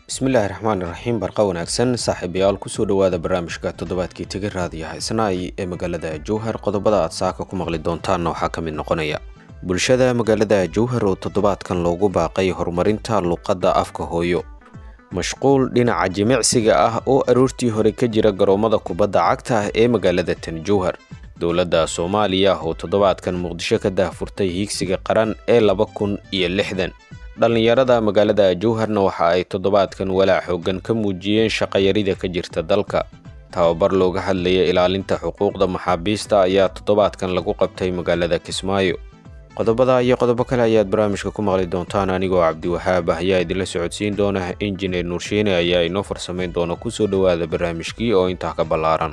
bismillaahi raxmaan iraxiim barqa wanaagsan saaxiibayaal kusoo dhowaada barnaamijka toddobaadkii tegi raadiya haysanaay ee magaalada jowhar qodobada aad saaka ku maqli doontaanna waxaa ka mid noqonaya bulshada magaalada jowhar oo toddobaadkan loogu baaqay horumarinta luqadda afka hooyo mashquul dhinaca jimicsiga ah oo aroortii hore ka jira garoommada kubadda cagta ah ee magaalada tan jowhar dowladda soomaaliya oo toddobaadkan muqdisho ka daahfurtay hiigsiga qaran ee laba kun iyo lixdan dhallinyarada magaalada jowharna waxa ay toddobaadkan walaac xoogan ka muujiyeen shaqayarida ka jirta dalka tababar looga hadlaya ilaalinta xuquuqda maxaabiista ayaa toddobaadkan lagu qabtay magaalada kismaayo qodobada iyo qodobo kale ayaad barnaamijka ku maqli doontaan anigoo cabdiwahaab ah ayaa idinla socodsiin doona injineer nuurshiine ayaa inoo farsamayn doona kusoo dhowaada barnaamijkii oo intaa ka ballaaran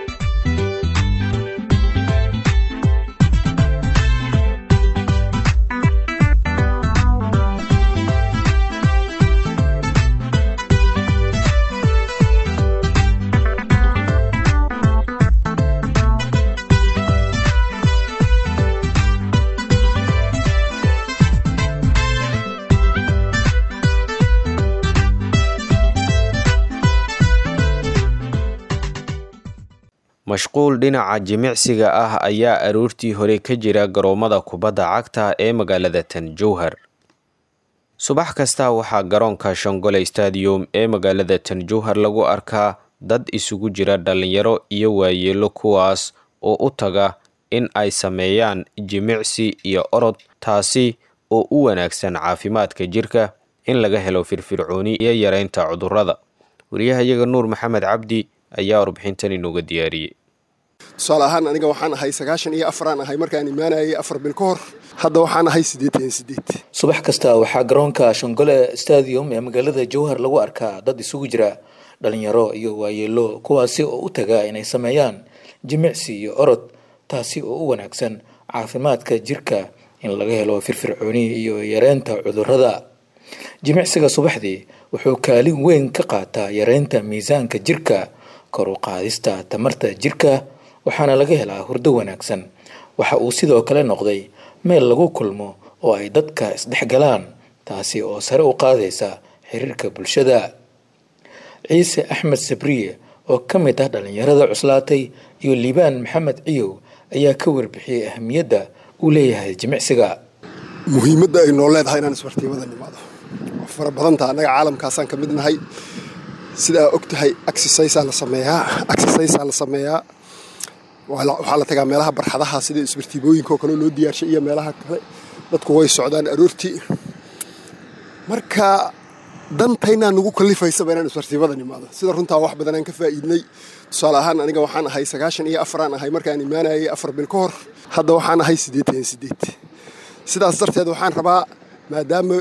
mashquul dhinaca jimicsiga ah ayaa aroortii hore ka jira garoommada kubadda cagta ee magaalada tan jowhar subax kasta waxaa garoonka shongole stadium ee magaalada tan jowhar lagu arkaa dad isugu jira dhallinyaro iyo waayeelo kuwaas oo u taga in ay sameeyaan jimicsi iyo orod taasi oo u wanaagsan caafimaadka jirka in laga helo firfircooni iyo yareynta cudurrada wariyahayaga nuur maxamed cabdi ayaa warbixintan inooga diyaariyey tusaale ahaan aniga waxaan ahay sagaashan iyo afaraan ahay markaan imaanayay afar bil ka hor hadda waxaan ahay siddeetan sideed subax kasta waxaa garoonka shongole stadium ee magaalada jowhar lagu arkaa dad isugu jira dhalinyaro iyo waayeelo kuwaasi oo u taga inay sameeyaan jimicsi iyo orod taasi oo u wanaagsan caafimaadka jirka in laga helo firfircooni iyo yareynta cudurrada jimicsiga subaxdii wuxuu kaalin weyn ka qaataa yareynta miisaanka jirka kor u qaadista tamarta jirka waxaana laga helaa hurdo wanaagsan waxa uu sidoo kale noqday meel lagu kulmo oo ay dadka isdhexgalaan taasi oo sare u qaadaysa xiriirka bulshada ciise axmed sabriye oo ka mid ah dhallinyarada cuslaatay iyo liibaan maxamed ciyow ayaa ka warbixiyey ahamiyadda uu leeyahay jimicsiga muhiimadda ay noo leedahay inaan isbartiimada nimaado waa fara badanta annaga caalamkaasaan ka mid nahay sidaa og tahay exercisaa la sameeyaa exercisaa la sameeyaa waxaa la tagaa meelaha barxadaha sida isbartiibooyinka oo kale loo diyaarshay iyo meelaha kale dadku way socdaan aroortii marka dantaynaa nagu kalifaysaba inaan isbartiibada nimaado sida runtaa wax badanaan ka faa'iidnay tusaale ahaan aniga waxaan ahay sagaashan iyo afaraan ahay markaan imaanayay afar bil ka hor hadda waxaan ahay siddeetan sideed sidaas darteed waxaan rabaa maadaama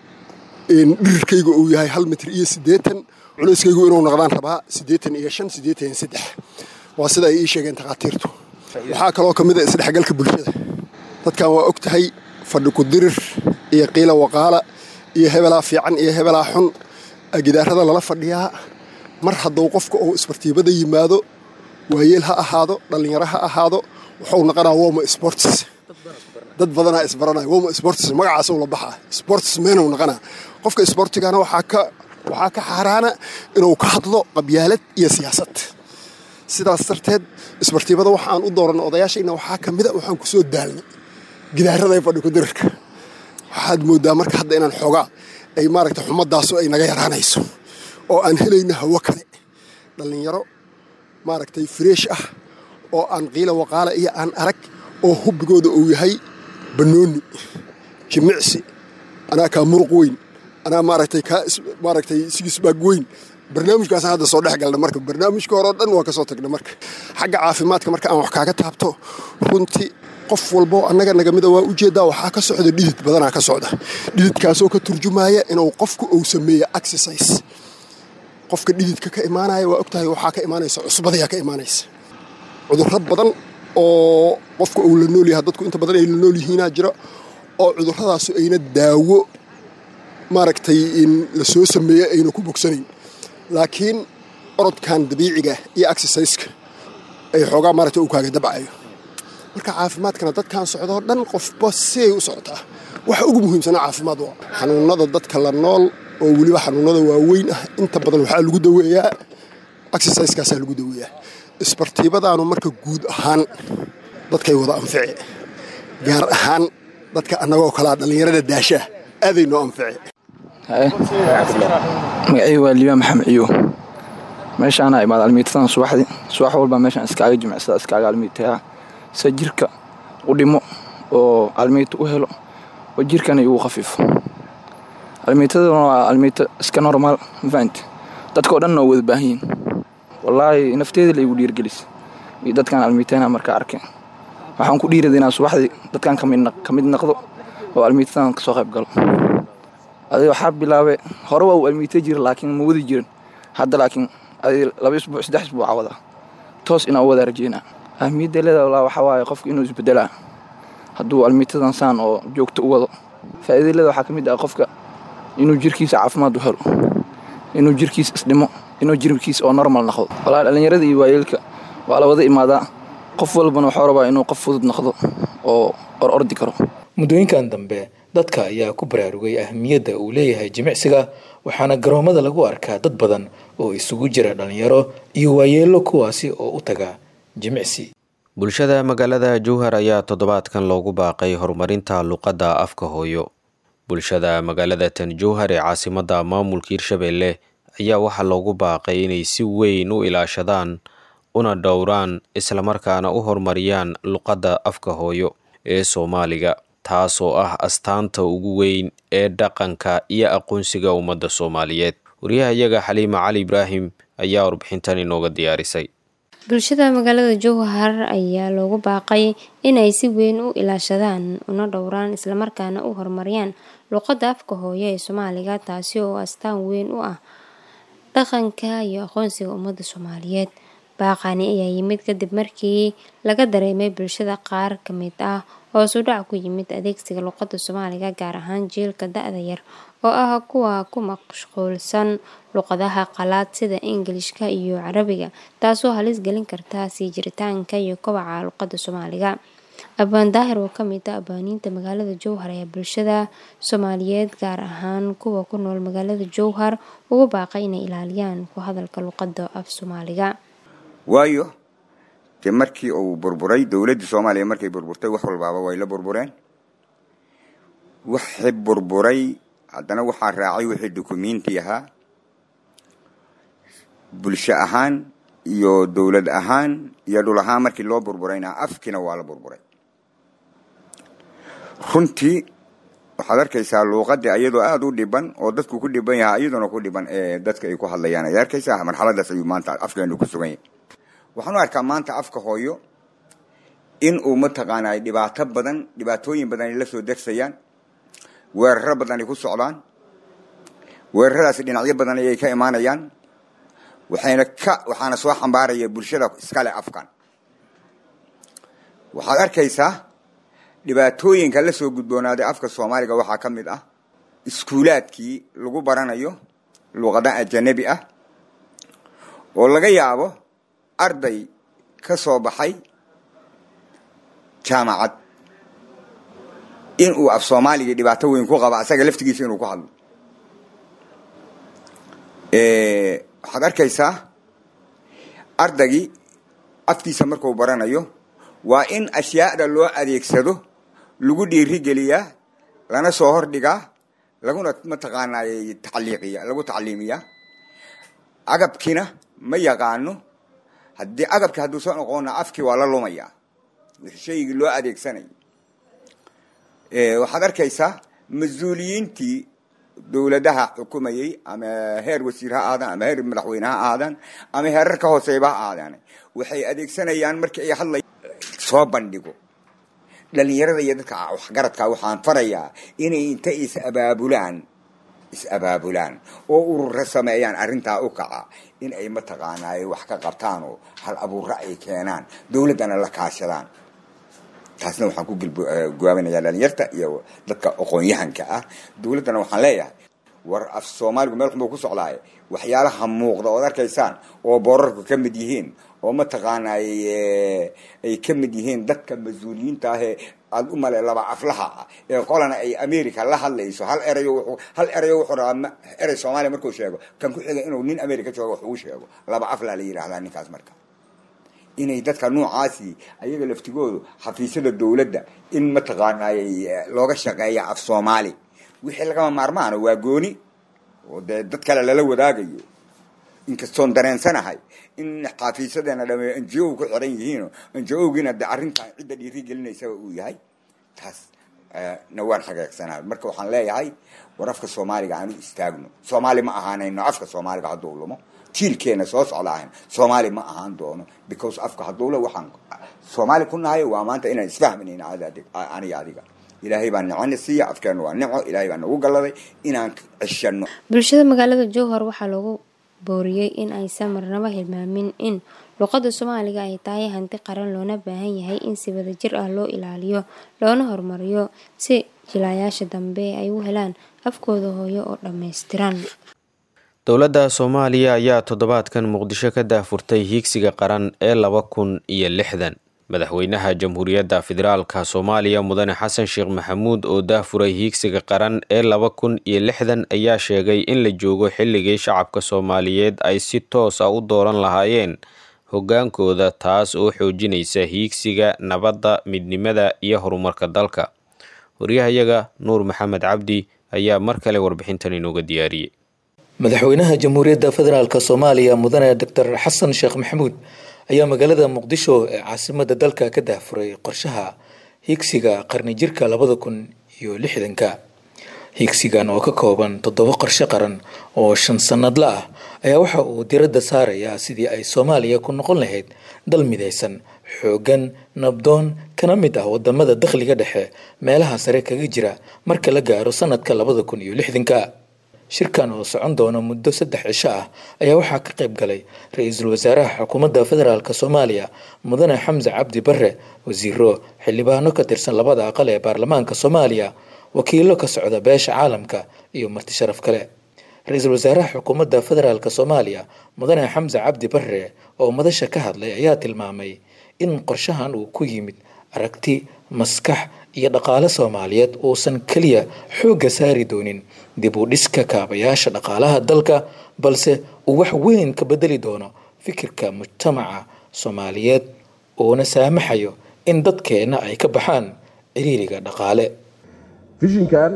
dhirirkayga uu yahay hal mitir iyo siddeetan culeyskaygu inuu noqdaan rabaa siddeetan iyo shan siddeetan iyo saddex waa sida ay ii sheegeen takhaatiirtu waxaa kaloo ka mid a isdhexgalka bulshada dadkan waa og tahay fadhi ku dirir iyo qiila waqaala iyo hebelaa fiican iyo hebelaa xun gidaarada lala fadhiyaa mar hadduu qofka uu isbartiibada yimaado waayeel ha ahaado dhallinyaro ha ahaado wuxuu naqanaa woma sports dad badanaa isbaranaya woma sports magacaasuu la baxaa sports meenuu naqanaa qofka sportigana waxaa ka waxaa ka xaaraana inuu ka hadlo qabyaalad iyo siyaasad sidaas darteed isbartiibada waxaan u dooranna odayaashayna waxaa ka mida waxaan ku soo daalnay gidaarada fadhi ku dirirka waxaad mooddaa marka hadda inaan xoogaa ay maaragta xumadaasu ay naga yaraanayso oo aan helayno hawo kale dhallinyaro maaragtay freesh ah oo aan qiila waqaala iyo aan arag oo hubbigooda uu yahay bannooni jimicsi anaa kaa muruq weyn anaa maaragtay kaa maaragtay sigisbaag weyn barnaamijkaasaan hadda soo dhex galna marka barnaamijka hore oo dhan waa ka soo tagna marka xagga caafimaadka marka aan wax kaaga taabto runtii qof walbo annaga nagamida waa ujeeddaa waxaa ka socda dhidid badanaa ka socda dhididkaasoo ka turjumaya inuu qofku uu sameeyo exercise qofka dhididka ka imaanaya waa ogtahay waxaa ka imaanaysa cusbadayaa ka imaanaysa cudurro badan oo qofka uu la nool yahay dadku inta badan ay la nool yihiinaa jira oo cudurradaasu ayna daawo maaragtay in la soo sameeyo ayna ku bogsanayn laakiin orodkan dabiiciga iyo exerciseka ay xoogaa maaragtay uu kaaga dabcayo marka caafimaadkana dadkan socdoo dhan qofba siay u socotaa waxa ugu muhiimsanaa caafimaad waa xanuunada dadka la nool oo weliba xanuunada waaweyn ah inta badan waxaa lagu daweeyaa exerciseskaasaa lagu daweeyaa isbartiibadaanu marka guud ahaan dadkay wada anfici gaar ahaan dadka annagoo kalaa dhallinyarada daashaa aaday noo anfici magacii waa liibaan maxamed ciyo meeshaana imaad almiitadan subaxdii subax walba meeshaan iskaaga jimicsada iskaaga almiitayaa se jirka u dhimo oo almiita u helo oo jirkana igu khafiifo almiitaduna waa almiito iska normaal mafahante dadka o dhanna waa wada baahan yihin wallaahi nafteeda la igu dhiirgelis iyo dadkaan almiitayna markaa arkay waxaan ku dhiirada inaan subaxdii dadkaan ka mid naqdo oo almiitadan kasoo qayb galo adi waxaa bilaabay hore waa uu almiita jira laakiin ma wadi jirin hadda laakiin adi laba isbuuc saddex isbuuca wadaa toos inaan u wadaa rajeynaa ahmiyadda leeda walaa waxaa waaye qofku inuu isbedelaa hadduu almiitadan saan oo joogto u wado faa'iida leeda waxaa ka mid ah qofka inuu jirkiisa caafimaad u helo inuu jirkiisa isdhimo inuu jirkiisa oo normal noqdo walaa dhallinyarada iyo waayeelka waa la wada imaadaa qof walbana waxuu rabaa inuu qof fudud noqdo oo or ordi karo muddooyinkan dambe dadka ayaa ku baraarugay ahmiyadda uu leeyahay jimicsiga waxaana garoomada lagu arkaa dad badan oo isugu jira dhallinyaro iyo waayeelo kuwaasi oo u taga jimicsi bulshada magaalada jowhar ayaa toddobaadkan loogu baaqay horumarinta luqadda afka hooyo bulshada magaalada tan jowhar ee caasimadda maamulka hirshabeelle ayaa waxaa loogu baaqay inay si weyn u ilaashadaan una dhowraan islamarkaana u horumariyaan luqadda afka hooyo ee soomaaliga taasoo ah astaanta ugu weyn ee dhaqanka iyo aqoonsiga ummadda soomaaliyeed wariyahayaga xaliima cali ibraahim ayaa warbixintan inooga diyaarisay bulshada magaalada jowhar ayaa loogu baaqay inay si weyn u ilaashadaan una dhowraan islamarkaana u horumariyaan luqadda afka hooyo ee soomaaliga taasi oo astaan weyn u ah dhaqanka iyo aqoonsiga ummadda soomaaliyeed baaqani ayaa yimid kadib markii laga dareemay bulshada qaar ka mid ah oo sudhac ku yimid adeegsiga luqadda soomaaliga gaar ahaan jiilka da-da yar oo ah kuwa ku mashquulsan luqadaha qalaad sida ingilishka iyo carabiga taasoo halis gelin karta sii jiritaanka iyo kobaca luqadda soomaaliga abaan daahir oo kamid ah abaaniinta magaalada jowhar ayaa bulshada soomaaliyeed gaar ahaan kuwa ku nool magaalada jowhar ugu baaqay inay ilaaliyaan ku hadalka luqadda af soomaaliga waayo dee markii uu burburay dowladdii soomaaliya markay burburtay wax walbaaba way la burbureen waxi burburay haddana waxaa raacay wixii dukumiinti ahaa bulsho ahaan iyo dowlad ahaan iyo dhul ahaan markii loo burburayna afkiina waa la burburay runtii waxaad arkaysaa luuqadii ayadoo aada u dhiban oo dadku ku dhiban yahaa iyaduna ku dhiban ee dadka ay ku hadlayaan ayaad arkaysaa marxaladaas ayuu maanta afkeenu ku sugan yahay waxaan u arkaa maanta afka hooyo in uu mataqaanaa dhibaato badan dhibaatooyin badan ay la soo dersayaan weeraro badan ay ku socdaan weeraradaasi dhinacyo badan ayay ka imaanayaan waxayna ka waxaana soo xambaaraya bulshada iskale afkan waxaad arkaysaa dhibaatooyinka la soo gudboonaaday afka soomaaliga waxaa ka mid ah iskuulaadkii lagu baranayo luuqada ajanabi ah oo laga yaabo arday ka soo baxay jaamacad in uu af soomaaligii dhibaato weyn ku qaba asaga laftigiisa inuu ku hadlo waxaad arkaysaa ardaygii afkiisa marku baranayo waa in ashyaada loo adeegsado lagu dhiirigeliyaa lana soo hordhigaa laguna mataqaanay tacliiqiya lagu tacliimiyaa agabkiina ma yaqaano haddii agabki hadduu soo noqona afkii waa la lumayaa shaygii loo adeegsanay waxaad arkaysaa mas-uuliyiintii dowladaha xukumayey ama heer wasiir ha aadaan ama heer madaxweyne ha aadaan ama heerar ka hooseeba ha aadaan waxay adeegsanayaan markii ay hadlay soo bandhigo dhalinyarada iyo dadka waxgaradka waxaan farayaa inay inta is abaabulaan is abaabulaan oo urura sameeyaan arrintaa u kaca in ay mataqaanaaye wax ka qabtaan oo hal abuurra ay keenaan dowladdana la kaashadaan taasna waxaan ku guwaabinayaa dhalinyarta iyo dadka aqoon-yahanka ah dowladdana waxaan leeyahay war af soomaaligu meel xunbuu ku socdaaye waxyaalaha muuqda ood arkaysaan oo boorarku ka mid yihiin oo mataqaanay ay ka mid yihiin dadka mas-uuliyiinta ah ee aada u male laba aflaha ah ee qolana ay america la hadlayso hal erayo wuxuu hal erayo wuxuu rabaa ma- erey soomaaliya markuu sheego kan ku xiga inuu nin america joogo wax ugu sheego laba aflaa la yidhaahdaa ninkaas marka inay dadka noocaasi ayaga laftigoodu xafiisyada dowladda in mataqaanay looga shaqeeya af soomaali wixii lagama maarmaana waa gooni oo dee dad kale lala wadaagayo inkastoon dareensanahay in xafiisyadeena dhame n g o ku xiran yihiino n g o-giina de arrintan cidda dhiiri gelinaysaba uu yahay taas eh, na waan xageegsanahay marka waxaan leeyahay war afka soomaaliga aan u istaagno soomaali ma ahaanayno afka soomaaliga hadduu lumo jiilkeena soo socda ahayn soomaali ma ahaan doono because afka hadduu le waxaan soomaali ku nahay waa maanta inaan isfahmanayna adi- aniga adiga ilaahay baa nicona siiya afkeena waa nico ilaahay baa nagu galladay inaan ceshano bulshada magaalada jowhar waxaa loogu booriyey in aysan marnabo hilmaamin in luqada soomaaliga ay tahay hanti qaran loona baahan yahay in si wadajir ah loo ilaaliyo loona horumariyo si jilayaasha dambe ay u helaan afkooda hooyo oo dhammaystiran dowladda soomaaliya ayaa toddobaadkan muqdisho ka daafurtay hiigsiga qaran ee laba kun iyo lixdan madaxweynaha jamhuuriyadda federaalka soomaaliya mudane xasan sheekh maxamuud oo daafuray hiigsiga qaran ee laba kun iyo lixdan ayaa sheegay in la joogo xilligii shacabka soomaaliyeed ay si toos ah u dooran lahaayeen hoggaankooda taas oo xoojinaysa hiigsiga nabadda midnimada iyo horumarka dalka waryahayaga nuur maxamed cabdi ayaa mar kale warbixintan inooga diyaariyey madaxweynaha jamhuuriyadda federaalk soomaaliya mudane doctor xasan sheekh maxamuud ayaa magaalada muqdisho ee caasimada dalka ka daafuray qorshaha hiigsiga qarni jirka labada kun iyo lixdanka hiigsigan oo ka kooban toddoba qorshe qaran oo shan sannadla ah ayaa waxa uu diradda saarayaa sidii ay soomaaliya ku noqon lahayd dal midaysan xooggan nabdoon kana mid ah wadamada dakhliga dhexe meelaha sare kaga jira marka la gaaro sanadka labada kun iyo lixdanka shirkan oo socon doona muddo saddex cisho ah ayaa waxaa ka qayb galay ra-iisul wasaaraha xukuumadda federaalk soomaaliya mudane xamse cabdi bare wasiiro xildhibaano ka tirsan labada aqal ee baarlamaanka soomaaliya wakiilo ka socda beesha caalamka iyo marti sharaf kale ra-iisul wasaaraha xukuumadda federaalk soomaaliya mudane xamse cabdi bare oo madasha ka hadlay ayaa tilmaamay in qorshahan uu ku yimid aragti maskax iyo dhaqaale soomaaliyeed uusan keliya xoogga saari doonin dib u dhiska kaabayaasha dhaqaalaha dalka balse uu wax weyn ka bedeli doono fikirka mujtamaca soomaaliyeed uuna saamaxayo in dadkeenna ay ka baxaan ciriiriga dhaqaale fishinkan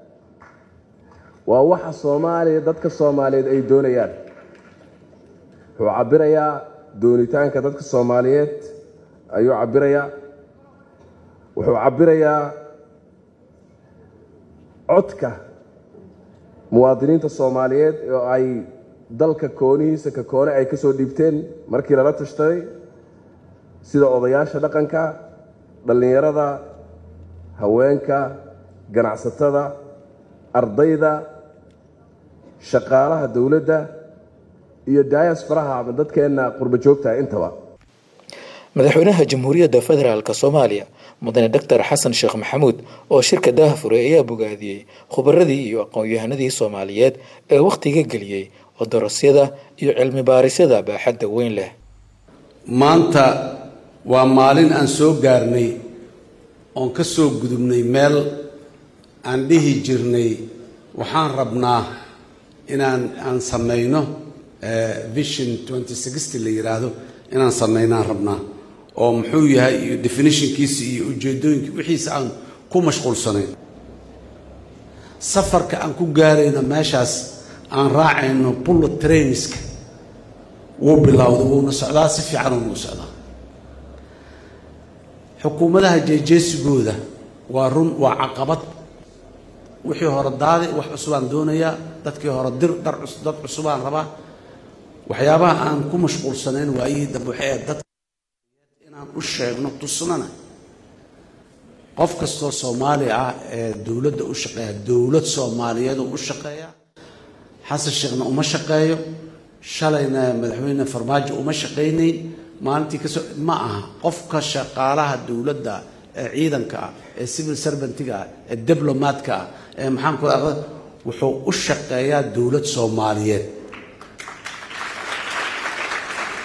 waa waxa soomaaliya dadka soomaaliyeed ay doonayaan wuxuu cabirayaa doonitaanka dadka soomaaliyeed ayuu cabirayaa wuxuu cabirayaa codka muwaadiniinta soomaaliyeed oo ay dalka koonihiisa ka koone ay ka soo dhiibteen markii lala tashtaday sida odayaasha dhaqanka dhallinyarada haweenka ganacsatada ardayda shaqaalaha dowladda iyo diasfaraha ama dadkeenna qurba joogtaha intaba madaxweynaha jamhuuriyadda federaalk soomaaliya mudane doctor xasan sheekh maxamuud oo shirka daafuray ayaa bogaadiyey khubaradii iyo aqoon-yahanadii soomaaliyeed ee wakhtiga geliyey odorosyada iyo cilmi baarisyada baaxadda weyn leh maanta waa maalin aan soo gaarnay oon ka soo gudubnay meel aan dhihi jirnay waxaan rabnaa inaan aan samayno vision twenty sixty la yidhaahdo inaan samaynaan rabnaa oo muxuu yahay iyo definitionkiisa iyo ujeedooyinka wixiisa aan ku mashquulsanayn safarka aan ku gaarayno meeshaas aan raacayno bullet trainska wuu bilowday wuuna socdaa si fiican uuna u socdaa xukuumadaha jeejeesigooda waa run waa caqabad wixii hore daadi wax cusubaan doonayaa dadkii hore dir dhar dad cusubaan rabaa waxyaabaha aan ku mashquulsanayn waayihii dambe waxay ahayd dadka inaan u sheegno tusnana qof kastoo soomaali ah ee dowladda u shaqeeya dowlad soomaaliyeed oo u shaqeeya xasan sheekhna uma shaqeeyo shalayna madaxweyne farmaajo uma shaqaynayn maalintii kasoo ma aha qofka shaqaalaha dowladda ee ciidanka ah ee civil servantiga ah ee diblomaadka ah ee maxaan ku aqda wuxuu u shaqeeyaa dowlad soomaaliyeed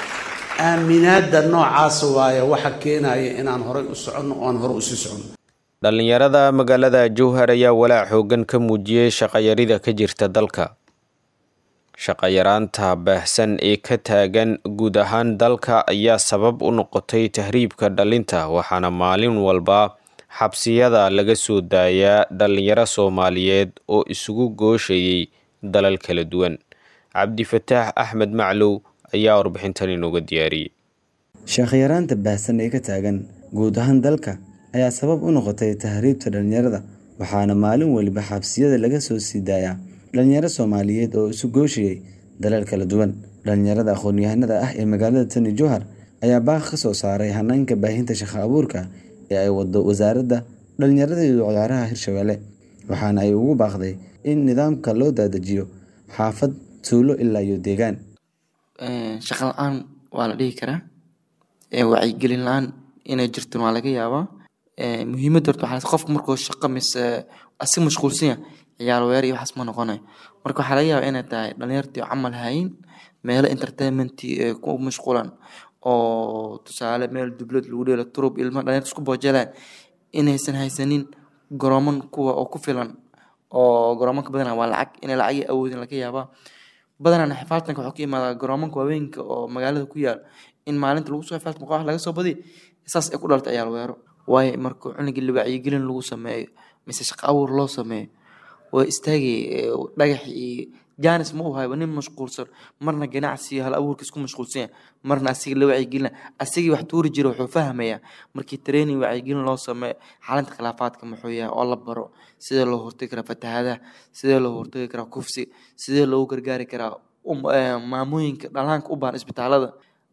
aaminaadda noocaasa waaye waxa keenaya inaan horay u soconno oo aan hore usii soconno dhallinyarada magaalada jowhar ayaa walaac xoogan ka muujiyey shaqayarida ka jirta dalka shaqayaraanta baahsan ee ka taagan guud ahaan dalka ayaa sabab u noqotay tahriibka dhalinta waxaana maalin walba xabsiyada laga soo daayaa dhallinyaro soomaaliyeed oo isugu gooshayay dalal kala duwan cabdifataax axmed maclow ayaa warbixintan inooga diyaariyey shaqayaraanta baahsan ee ka taagan guud ahaan dalka ayaa sabab u noqotay tahriibta dhallinyarada waxaana maalin waliba xabsiyada laga soo sii daayaa dhalinyaro soomaaliyeed oo isu gooshayay dalal kala duwan dhalinyarada aqoon-yahanada ah ee magaalada tani jowhar ayaa baaq ka soo saaray hanaanka baahinta shaqo abuurka ee ay wado wasaaradda dhalinyarada iyo ciyaaraha hirshabelle waxaana ay ugu baaqday in nidaamka loo daadajiyo xaafad tuulo ilaa iyo deegaan shaqa la-aan waa la dhihi karaa wacyigelin la-aan inay jirtan waa laga yaabaa muhiimadda horta waxaa qofka markuu shaqo mise asi mashquulsan yahay ciyaar weer iyo waxaas ma noqonayo marka waxaa laga yaabaa inay tahay dhalinyartii camal hayin meelo entertainmentii ee ku mashquulan oo tusaale meel dublad lagu dheelo turub ilma dhalinyarta isku boojelaan inaysan haysanin garooman kuwa oo ku filan oo garoomanka badanaa waa lacag inay lacag awoodin laga yaabaa badanaa xifaaltanka waxuu ka imaadaa garoomanka waaweynka oo magaalada ku yaal in maalinta lagu soo xifaaltan wax laga soo badiyo saas ay ku dhalta ciyaal weero waayo marka cunugii la wacyigelin lagu sameeyo mise shaqo abuur loo sameeyo waa istaagay dhagax iyo jaanis ma u hayba nin mashquulsan marna ganacsi hal abuurka isku mashquulsan yahay marna asiga la wacyigelina asigii wax tuuri jira wuxuu fahmayaa markii training wacyigelin loo sameeyo xalinta khilaafaadka muxuu yahay oo la baro sidee loo hortagi karaa fatahaadaha sidee loo hortagi karaa kufsi sidee loogu gargaari karaa maamooyinka dhalaanka u baahan isbitaalada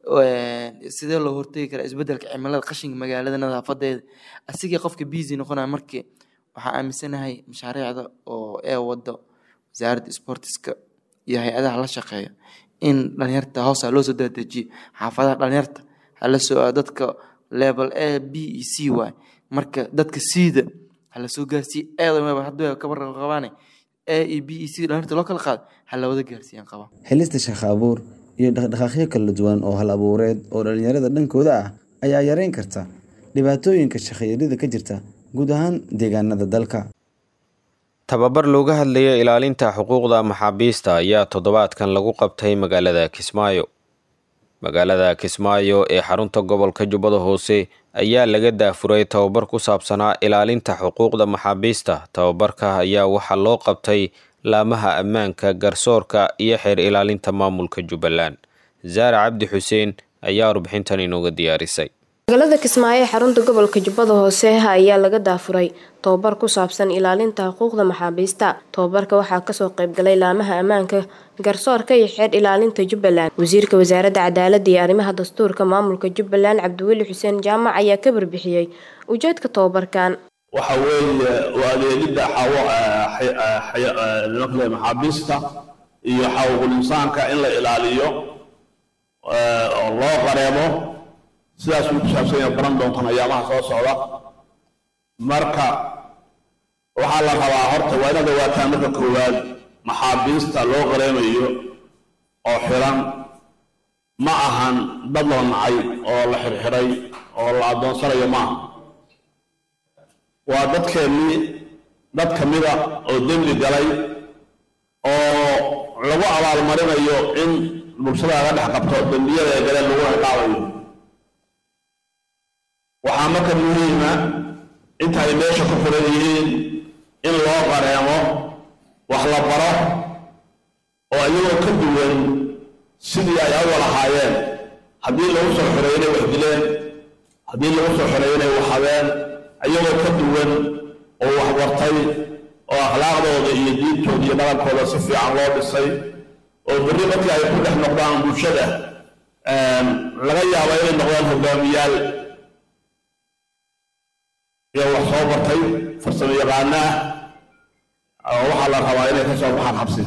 sidee loo hortagi karaa isbedelka cimilada qashinka magaalada nadaafadeeda asigii qofka busy noqonaya markii waxaa aaminsanahay mashaariicda oo ee wado wasaaradda sportiska iyo hay-adaha la shaqeeya in dhalinyarta hoosa loo soo dadejiyo xaafadaha dhalinyarta hala soo dadka level a b e c waay marka dadka siida hala soo gaarsiiye eeda hadda kabar qabaane a e b e c dhalinyarta loo kala qaado hala wada gaarsiiyaan qaba helista shaqo abuur iyo dhaqdhaqaaqyo kala duwan oo hal abuureed oo dhalinyarada dhankooda ah ayaa yareyn karta dhibaatooyinka shaqayarida ka jirta guud ahaan deegaanada dalka tababar looga hadlaya ilaalinta xuquuqda maxaabiista ayaa toddobaadkan lagu qabtay magaalada kismaayo magaalada kismaayo ee xarunta gobolka jubbada hoose ayaa laga daafuray tababar ku saabsanaa ilaalinta xuquuqda maxaabiista tababarka ayaa waxaa loo qabtay laamaha ammaanka garsoorka iyo xeer ilaalinta maamulka jubbaland zaara cabdi xuseen ayaa warbixintan inooga diyaarisay magaalada kismaayo ee xarunta gobolka jubbada hoose ayaa laga daafuray tobabar ku saabsan ilaalinta xuquuqda maxaabiista tobabarka waxaa kasoo qaybgalay laamaha ammaanka garsoorka iyo xeer ilaalinta jubbaland wasiirka wasaaradda cadaaladda iyo arrimaha dastuurka maamulka jubbaland cabdiweli xuseen jaamac ayaa ka barbixiyey ujeedka tobabarkan waxa weeye waa adeegidda nimanka maxaabiista iyo xaquuqul insaanka in la ilaaliyo oo loo qareemo sidaas uu ku saabsan yahay baran doontaan ayaamaha soo socda marka waxaa la rabaa horta waa inaad ogaataan marka koowaad maxaabiista loo qareemayo oo xiran ma ahan dad la nacay oo la xirxiray oo la addoonsanayo maaha waa dadkeennii dad ka mida oo dembi galay oo lagu abaalmarinayo in bulshada laga dhex qabto dembiyada ee galeen lagu ciqaabayo waxaa marka muhiima inta ay meesha ku furan yihiin in loo qareemo wax la baro oo iyagoo ka duwan sidii ay awal ahaayeen haddii lagu soo xoreeyo inay wax dileen haddii lagu soo xoreeyo inay wax habeen iyagoo ka duwan oo wax bartay oo akhlaaqdooda iyo diintooda iyo dhaqankooda si fiican loo dhisay oo berri markii ay ku dhex noqdaan bulshada laga yaabo inay noqdaan hogaamiyaal iyo wax soo bartay farsamo yaqaana ah waxaa la rabaa inay ka soo baxaan xabsi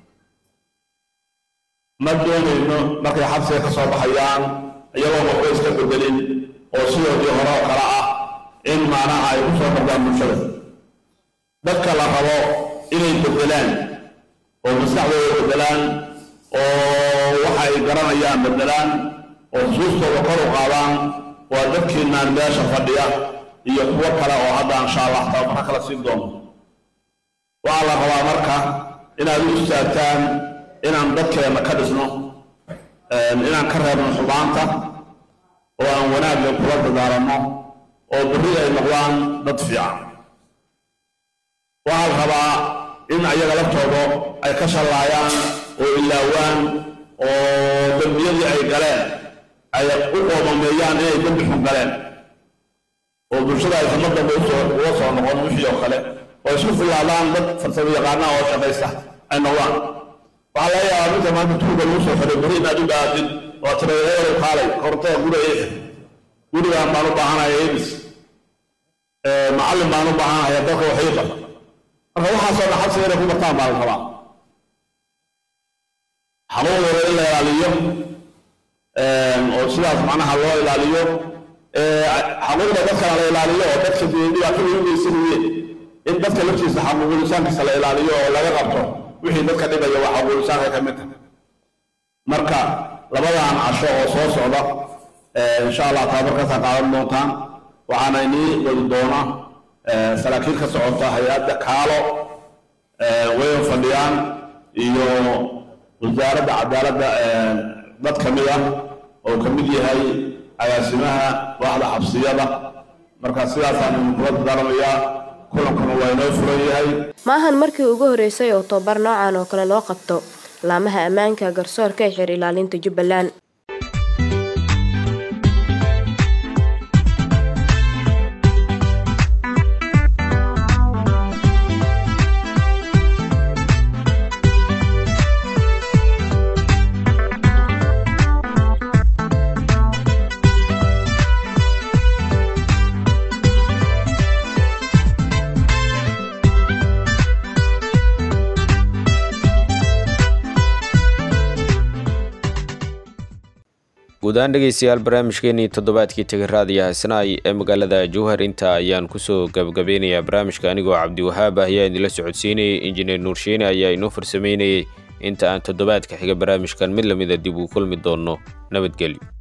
ma doonayno markay xabsiga ka soo baxayaan iyagoo waxba iska bedelin oo sidoodii hore oo kale ah in maanaha ay ku soo noqdaan bulshada dadka la rabo inay bedelaan oo maskaxdooda bedelaan oo waxa ay garanayaan bedelaan oo xusuustooda kor u qaadaan waa dadkiinaan meesha fadhiya iyo kuwo kale oo hadda insha allah tababara kala siin doono waxaa la rabaa marka inaad u istaagtaan inaan dadkeenna ka dhisno inaan ka reebno xubaanta oo aan wanaagga kula dadaalanno oo berri ay noqdaan dad fiican waxaa la rabaa in ayaga laftooda ay ka shallaayaan oo ilaawaan oo dembiyadii ay galeen ay u qoomameeyaan inay dembi xun galeen oo bulshada aysan mar dambe uga soo noqon wixii oo kale oo isku filaadaan dad farsamo yaqaana oo shaqaysta ay noqdaan waxaa laga yaabaa midka maanta tuuga lagu soo xiray beri inaad u dhaatid oo tireereerow kaalay korontada guriga ii gurigaan baan u baahanaya ibis macallin baan u baahanaya dadka wax ii bar marka waxaasoo dhan xabsiga inay ku bartaan baa la rabaa xanuunkooda in la ilaaliyo oo sidaas macnaha loo ilaaliyo xaquuqda dadkana la ilaaliyo oo dadka dhibaatada u geysan weye in dadka laftiisa xaquuqulisaankiisa la ilaaliyo oo laga qabto wixii dadka dhibaya waa xaquuqulisaanka ka mid tahay marka labadan casho oo soo socda insha allah tababarkaasaan qaadan doontaan waxaana inii wadi doona saraakiil ka socota hay-adda kaalo wayan fadhiyaan iyo wasaaradda cadaaladda dad ka mid ah oo ka mid yahay agaasimaha waaxda xabsiyada marka sidaasaan idinkula dadaalamayaa kulankuna waa inoo furan yahay maahan markii ugu horeysay oo tobabar noocan oo kale loo qabto laamaha ammaanka garsoorka ee xeer ilaalinta jubbaland guud ahaan dhegeystayaal barnaamijkeenii toddobaadkii tegay raadiyo haysanaay ee magaalada jowhar inta ayaan kusoo gabagabeynayaa barnaamijka anigoo cabdiwahaab ah ayaa idinla socodsiinayay injineer nuursheene ayaa inoo farsameynayay inta aan toddobaadka xiga barnaamijkan mid lamida dib uu kulmi doonno nabadgelyo